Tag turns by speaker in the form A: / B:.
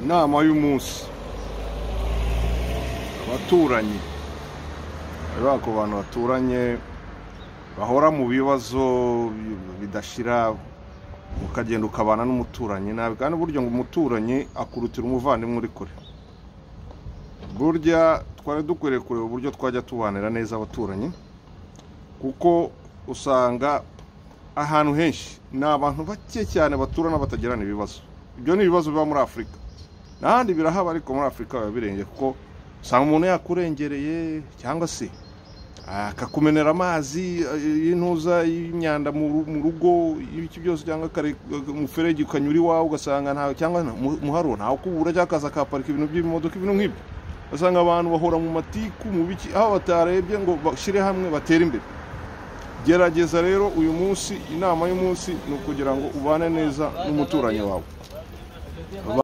A: inama y'umunsi abaturanyi bari ku bantu baturanye bahora mu bibazo bidashira ukagenda ukabana n'umuturanyi nabi kandi burya ngo umuturanyi akurutira umuvandimwe uri kure burya twari dukwiriye kureba uburyo twajya tubanira neza abaturanyi kuko usanga ahantu henshi ni abantu bake cyane baturana batagirana ibibazo ibyo ni ibibazo biba muri afurika n'ahandi birahaba ariko muri afurika biba birenge kuko usanga umuntu yakurengereye cyangwa se akakumenera amazi y'intuza y'imyanda mu rugo y'ibiki byose cyangwa umuferege ukanyura iwawe ugasanga ntawe cyangwa muharo ntawe ukubura cyangwa akaza akahaparika ibintu by'imodoka ibintu nk'ibyo ugasanga abantu bahora mu matiku mu biki aho batarebye ngo bashyire hamwe batere imbere gerageza rero uyu munsi inama y'umunsi ni ukugira ngo ubane neza n'umuturanyi wawe